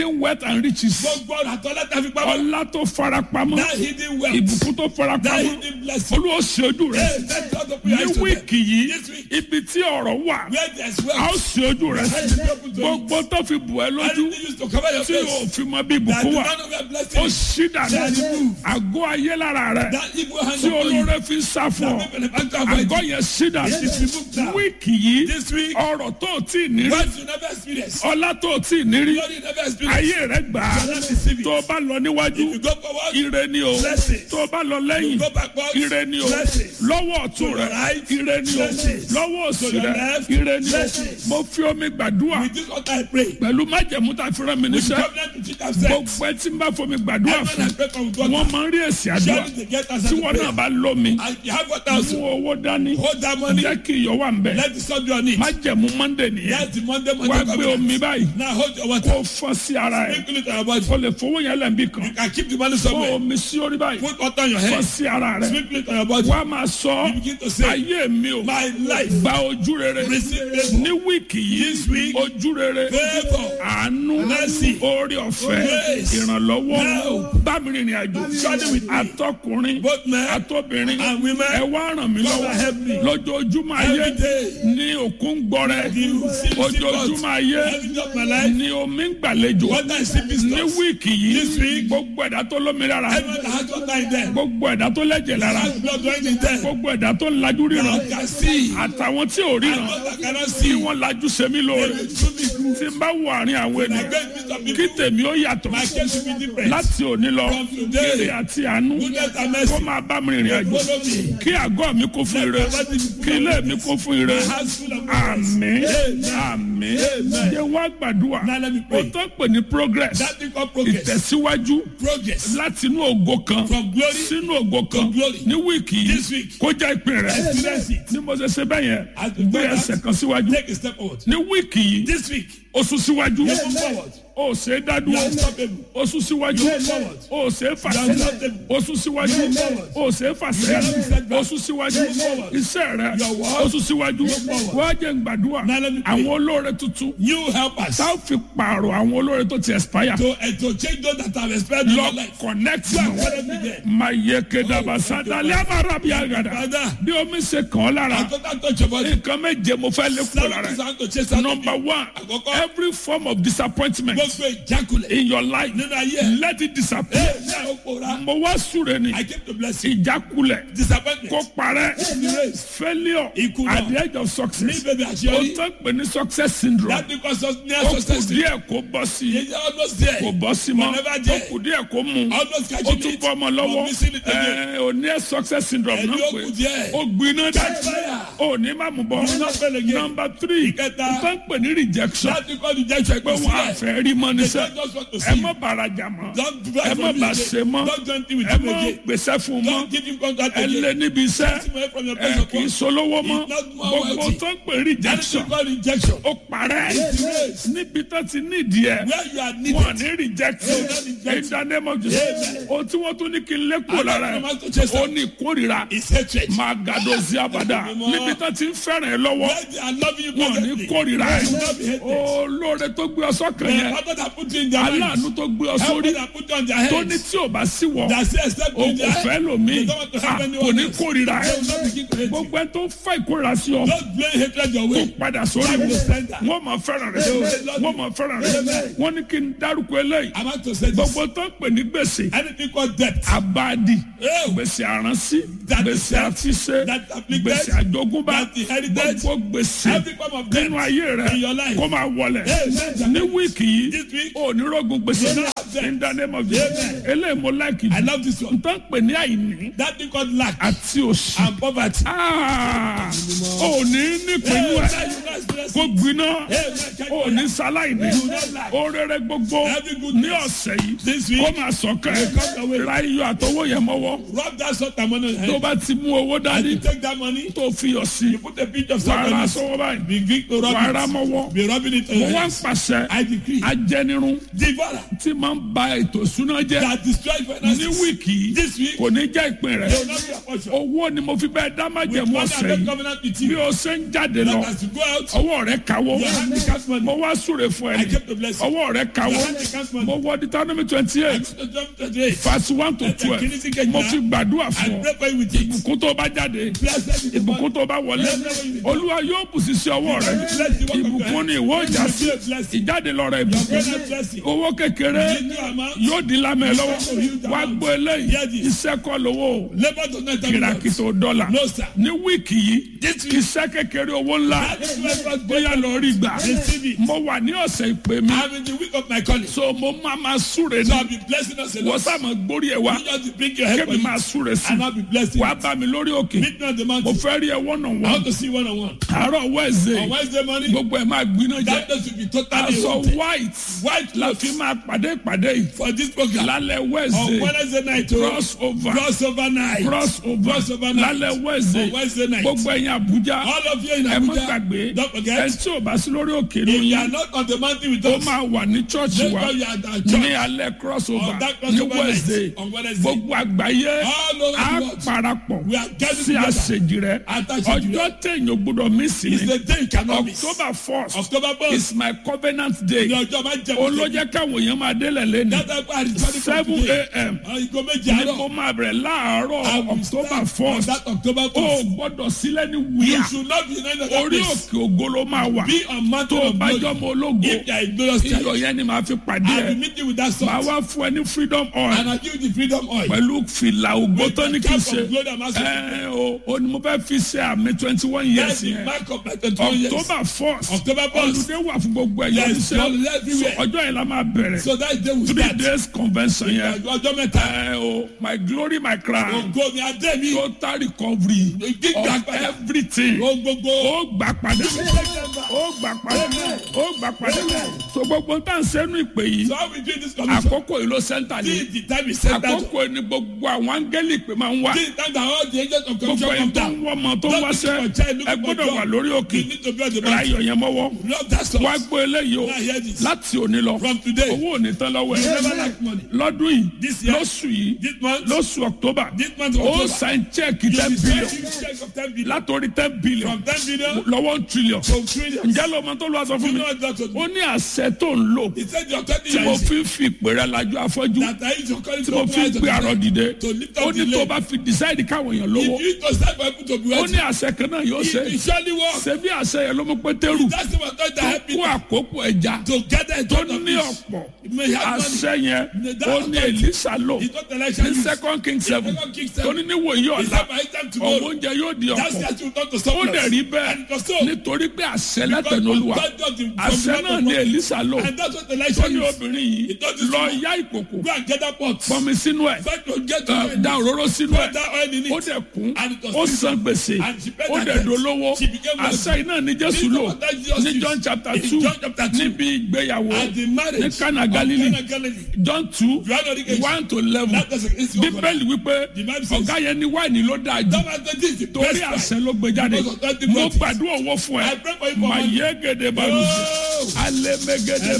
wealth and riches gbogbo ọ̀rọ̀ àtọ́lá tá a fi pamọ́. ọlá tó farapamọ́ that hidden wealth. ìbùkún tó that farapamọ́ hidden blessing. olúwa ṣe ojú rẹ Hey, let God open ní your eyes to them. wíìkì yìí This week. ibi tí ọ̀rọ̀ wà where there is a ó wealth. ṣe ojú rẹ Let it be open to you. gbogbo tó fi bù ẹ lójú Anything used to cover your tí face. o fi mọ bí that ìbùkún the wà man of your ó blessing. ṣí dànù Let it move. àgọ́ ayé lára rẹ that evil hand tí upon you. olóore fi ń sá fún ọ that people have to avoid àgọ́ you. yẹn ṣí dànù It is removed now. wíìkì yìí This week. ọ̀rọ̀ tó o tí ì ní rí What you never experience. ọlá tó o tí ì ní rí Glory you never experience. ayé rẹ gbà á You cannot receive it. tó o bá lọ níwájú If you go forward. ire ni o Blessings. tó o bá lọ lẹ́yìn go backward. ire ni o Blessings. lọ́wọ́ ọ̀tún To your rẹ right. ire ni o Blessings. lọ́wọ́ òsì To your rẹ left. ire ni o Blessings. mo fi omi gbàdúrà With this altar I pray. pẹ̀lú májẹ̀mú tá a fi rán mi With níṣẹ́ covenant which it has set. gbogbo ẹ tí ń bá fomi gbàdúrà Everyone fún I pray for with wọn water. máa ń rí èsì àdúrà Surely they get answer tí to wọn prayer. náà bá lómi And you have water mú also. owó dání Hold that money. jẹ́ kí iyọ̀ wà ń bẹ̀ Let the sun be on it. májẹ̀mú mọ́ndé nìyẹn That's the Monday wá Monday gbé omi covenant. báyìí Now hold your kó water. fọ́ sí ara ẹ̀ Sprinkle it on your body. o lè fowó yẹn lẹ́ǹbí kan You can keep the money fọ́ somewhere. omi sí orí báyìí Put water on your fọ́ head. sí ara rẹ̀ Sprinkle it on your body. wá máa sọ You begin to say, ayé mi o My life. gba ojú rere Receive favor. ní wíìkì This yìí week, ojú rere Favor. àánú Mercy. orí ọ̀fẹ́ Grace. ìrànlọ́wọ́ Now. bámi rìnrìn àjò Journey with me. àtọkùnrin Both men àtọbìnrin and women. ẹ wá ràn mí Father, help me. lọ́wọ́ lójoojúmọ́ ayé Every day. ní òkun gbọrẹ You see the ojoojúmọ́ ayé Every day of my life. ní omi ń gbàlejò Water is sipping ní stuff. wíìkì This yìí week. gbogbo ẹ̀dá tó lómi lára Everyone that has water in them. gbogbo ẹ̀dá tó lẹ́jẹ̀ lára Has blood running in them. gbogbo ẹ̀dá tó lajú ríran That can see. àtàwọn tí ò And ríran those that cannot tí see. wọ́n lajú sẹ́mi They lóore will do me good. tí n bá wọ àárín àwọn I ènìyàn beg you some kí people. tèmi ó yàtọ̀ My case will be different. láti òní lọ From today. ire àti àánú Goodness and kó mercy. máa bá mi rìnrìn àjò Follow me. kí àgọ́ mi kún fún ire kí ilé mi kún fún ire My house full of goodness. àmín Amen. àmín Amen. jẹ́ wá gbàdúrà Now let me ó pray. tó pè ní progress That thing called progress. ìtẹ̀síwájú Progress. láti inú ògo kan From glory sínú ògo kan glory. ní wíìkì This yìí week. kó jẹ́ ìpín rẹ̀ Experience it. ní mo ṣe ṣe bẹ́ẹ̀ yẹn As we gbé go ẹsẹ̀ out, kan síwájú Take a step forward. ní wíìkì yìí This week. ó sún síwájú You move forward. ó ṣe é You dádúró are unstoppable. ó sún síwájú You move forward. ó ṣe é fà You are sẹ́yìn unstoppable. ó sún síwájú You move forward. ó ṣe é fà sẹ́yìn ó sún síwájú You move forward. iṣẹ́ rẹ̀ Your work. ó sún síwájú You move forward. wọ́n á jẹ́ gbàdúrà Now let me pray. àwọn olóore tuntun New helpers. tá a fi pààrọ̀ àwọn olóore tó ti expire To, uh, to change those that have expired in your lọ life. connect You are mọ́ currently there. maye kedaba sadali amara bi agada Father. bí omi ṣe kàn ọ́ lára I don't touch your body. nǹkan méje mo fẹ́ lé kúrò Seven lára things ẹ̀. I want to chase out of number you. one Àkọ́kọ́. every form of disappointment Gbogbo ìjákulẹ̀. in your life Nínú ayé ẹ̀. let it disappear Ẹ ní àwọn òpòra. mo wá súre ni I came to bless you. ìjákulẹ̀ Disappointment. kó parẹ́ Erase. failure Ìkùnà. at the edge of Ní success bèbè ó àṣeyọrí. tán pè ní success syndrome That because of near ó kù success. díẹ̀ kó bọ́ sí i It's almost there. kò bọ́ sí mọ́ Never ó there. kù díẹ̀ kó mú Almost ó catching tún it. bọ́ ọmọ lọ́wọ́ But missing it again. ẹ̀ ò ní ẹ̀ success syndrome Ẹni náà ó pé kù díẹ̀. ó gbiná Catch dá fire. ó ní má mú bọ́ You will not fail again. number three Ìkẹta. ó tán pè ní rejection That because the judge pé wọn sílẹ̀. àfẹ́ rí mọ́ They níṣẹ́ don't just want to ẹ see. má bàrajà mọ́ Don't do ẹ that má for me bà again. ṣe mọ́ Don't join me with ẹ him má again. gbèsè fún mọ́ Don't give him contract ẹ again. lé níbi iṣẹ́ Take him away from your ẹ place of kì í work. solówó mọ́ He's not more gbogbo wealthy. tó ń pè rejection Anything called rejection. ó parẹ́ Yes. níbi tó ti nídìí ẹ̀ Where you are wọn needed. ní reject They will not reject in the name of Jesus Amen. ohun tí wọ́n tún ní kí n lé kúrò And lára that ẹ̀ command to chase ó out ní ìkórìíra is hatred. máa gàdó sí abàdà Mímọ́. níbi tó ti ń fẹ́ràn ẹ lọ́wọ́ Where they are loving you wọn ní perfectly. kórìíra They ẹ will not be hated. olóore tó gbé ọ sọ́kàn The yẹn father that put you in their aláàánú minds. tó gbé ọ Help sórí that put you on their tó ní heads. tí ò bá sí wọ That say except o in kò their fẹ́ head. lómi They don't want to Ah, help kò anyone ní else. kórìíra ẹ They will not begin to hate you. gbogbo ẹ tó ń fa ìkórìíra sí ọ Don't blame hatred your kó way. padà sórí Back wọn to sender. wọn máa fẹ́ràn rẹ Amen. wọn máa fẹ́ràn rẹ Amen. wọn ní kí n dárúkọ eléyìí I'm about to say this. gbogbo tó ń pè ní gbèsè Anything called debt. abadi Oh. gbèsè àránsí That gbèsè is debt. àfiṣe That afflicted. gbèsè àjogúnbá That inherited. gbogbo gbèsè Every form of debt nínú ayé rẹ in your life. kó máa wọlẹ̀ Amen. ní wíìkì yìí This week. onírógun gbèsè You don't have debt. in the name of Jesus Amen. eléyìí mo láìkì I love this one. n tó ń pè ní àìní That thing called lack àti òṣì and poverty. Ah, ò ní nípinnu Hey, ẹ now you guys bless kó me. gbiná Hey, man, catch ò fire. ní sáláìní You don't lack. orere gbogbo Every good ní news. ọ̀sẹ̀ yìí This week. kó máa sọ̀kẹ́ Will come your way. ra iyọ̀ àtọwọ́ yẹn mọ́wọ́ Rub that salt and money on your tó head. bá ti mú owó And dání you take that money. tó fi yọ̀ sí You put a pinch of salt wàrà on it. sọ́wọ́ báyìí Begin to rub wàrà it. mọ́wọ́ Be rubbing it on mo your wá ń head. pàṣẹ I decree. ajẹnirun Devourer. tí máa máa ń ba ètò ìṣúná jẹ́ that destroy ní finances. wíìkì yìí This week, kò ní jẹ́ ìpín they rẹ̀ will not be a portion. owó ni mo fi bẹ́ẹ̀ dá With májẹ̀mú one ọ̀sẹ̀ and yìí covenant with bí you. o ṣe ń jáde lọ That as you go out, ọwọ́ rẹ̀ kawó your hand becomes money. mo wá súre fún I ẹ kept the blessing. ọwọ́ rẹ̀ kawó Your hand becomes money. mo wọ Deuteronomy twenty eight To jump to the verse one to twelve mo fi gbàdúrà I fún ọ pray for you with it. ìbùkún tó bá jáde Blessed is the man. ìbùkún tó bá wọlé olúwa yóò bùsí sí ọwọ́ rẹ ìbùkún ni ìwọ ìjà sí ìjáde lọ rẹ ìbùkún Greater blessing. owó kékeré Little amount. yóò di lámẹ lọ́wọ́ wá gbọ́ eléyìí iṣẹ́ kọ́ lówó Labor does not have kìràkìtò dọ́là No, sir. ní wíìkì yìí iṣẹ́ kékeré owó ńlá bóyá lọ rí gbà Receive it. mo wà ní ọ̀sẹ̀ ìpè mi I'm in the week of my calling. So so mo máa ma súre I'll ní be blessing us a wọ́n lot. sàmọ̀ gbórí ẹ̀ wá You just bring your head for kébì you. máa súre sí And I'll be blessing wàá you. bá mi lórí òkè Meet me on the mo mountain. fẹ́ rí ẹ wọ́nà I wọ́n want to see one on one. àárọ̀ On wẹ́ẹ̀sì Wednesday morning, gbogbo ẹ̀ máa gbiná jẹ that day should be totally aṣọ wanted. white White la clothes fi máa pàdé ìpàdé yìí for this program. lálẹ́ On wẹ́ẹ̀sì Wednesday night, oh, cross over crossover night. cross over Crossover night. lálẹ́ wẹ́ẹ̀sì On Wednesday night. gbogbo ẹ̀yin Àbújá All of you in ẹ má Abuja, gbàgbé don't ẹ forget, tí ò bá sí lórí òkè if you lóyún are not on the mountain with ó us, máa wà ní chọ́ọ̀chì wa make sure you are at our ní church. alẹ́ cross over On that ní crossover wẹ́ẹ̀sì night, on Wednesday. gbogbo àgbáyé All over á the world. parapọ̀ We are gathered sí together. àṣejì rẹ Àtàṣejì rẹ. ọjọ́ téèyàn gbọ́dọ̀ mí sí It's ni the day you cannot miss. October first October 1st. is my covenant day Ní ọjọ́ máa jẹ́ olójẹ́ káwọn èèyàn máa délẹ̀ lẹ́nu That time I return from seven today. a.m. Ìgò méjì ní àárọ̀. kó máa bẹ̀rẹ̀ láàárọ̀ I will October start on first that October o 1st. gbọ́dọ̀ sílẹ̀ ní You wíyà should not be in any other orí place. òkè ògo ló máa wà Be on mountain tó o of bá glory. jọmọ ológo If you are in glorious iyọ̀ church, yẹn ni màá fi pàdé I will ẹ̀ meet you with that màá salt. wá fún ẹ ní freedom oil And I give you the freedom oil. pẹ̀lú fìlà ògbó With tó ní the kí n cap ṣe of glory and master. ẹ o o ni mo fẹ́ fi ṣe àmì twenty one That's years the yẹn mark of my 21 years. October first October 1st. olùdé wà fún gbogbo ẹ̀yọ́ Yes, holiday everywhere. ọjọ́ yẹn la máa bẹ̀rẹ̀ So that day we three start. days convention yẹn Ọjọ́ mẹ́ta. ẹ o my glory my crown Ògo mi adé mi. total recovery Gbígbà of padà. everything Ohun gbogbo. ó gbà padà ó gbà padà ó gbà padà so gbogbo tá à ń sẹ́nu ìpè yìí So how we do this commission? àkókò yìí ló sẹ́ńtà ní Till the time is set out. àkókò yìí ni gbogbo àwọn áńgẹ́lì ìpè máa ń wá Till the time that all the agents of gbogbo commission ẹni come tó down. ń wọ́ ọmọ tó ń wáṣẹ́ ẹ gbọ́dọ̀ wà lórí òkè You need to be on the ra mountain. iyọ̀ yẹn mọ́wọ́ Love that song. wá gbọ́ eléyìí o Now hear this. láti òní lọ From today, owó ò ní tán lọ́wọ́ you ẹ̀ never lack money. lọ́dún yìí This year, lóṣù yìí This month, lóṣù October this month of ó October, sign check you ten will billion receive a check of 10 billion. látòrí ten billion From 10 billion lọ́wọ́ one trillion to trillions. ǹjẹ́ ló mọ tó lọ́wọ́ sọ fún You mi know what that was? ó ní àṣẹ tó ń lò He said your 30 tí mo years fi ń fi ìpè rẹ lajú afọ́jú that I use your calling tí to mo open fi ń eyes of gbé the àrọ̀ blind. dìde To lift ó up ní the tó lame. bá fi decide káwọn èèyàn lówó If you to start for people to be ó wealthy, ní àṣẹ kan náà yóò ṣe it will surely work. ṣe bí àṣẹ yẹn ló mú pétérù That's the one that tó help kó you àkókò ẹja to gather in tó front of ní this. ọ̀pọ̀ You may have money. àṣẹ yẹn ó ní Èlíṣà lò It's not election. ní use. second king seven Second Kings tó ní seven. níwòye It's ọ̀la not by time ọ̀wọ́ tomorrow. oúnjẹ yóò di That's ọ̀pọ̀ the you turn to ó surplus. dẹ̀ rí bẹ́ẹ̀ And it was so. nítorí pé àṣẹ Because látẹnu olúwa God got the- from àṣẹ the náà mouth ní of God. Èlíṣà lò And that's what tó election ní is. obìnrin yìí It doesn't lọ matter. yá ìkòkò Go and get that pot. pọnmi sínú ẹ̀ Try to get to ẹ, it. da òróró sínú Put ẹ̀ that oil in ó it. dẹ̀ kún And it was ó filled. san gbèsè And she paid ó her dẹ̀ debt. dolówó She became wealthy. àṣẹ iná ní Jésù This lò is what that Jesus ní used. John chapter In two John chapter two. níbi ìgbéyàwó At the marriage ní Cana of Galilee Cana Galilee. John two Johanna Oríkejì. one to eleven That doesn't- it's your bíbélì wípé The Bible says- ọ̀gá yẹn ní wáìnì ló dáa jù That was the- this is the torí best àṣẹ price. ló gbé jáde Because of that mo difference. gbàdúrà owó fún ẹ I pray for you for mà money. yé gèdè balùwẹ̀ Oh. alẹ́ mẹ́gẹ́dẹ́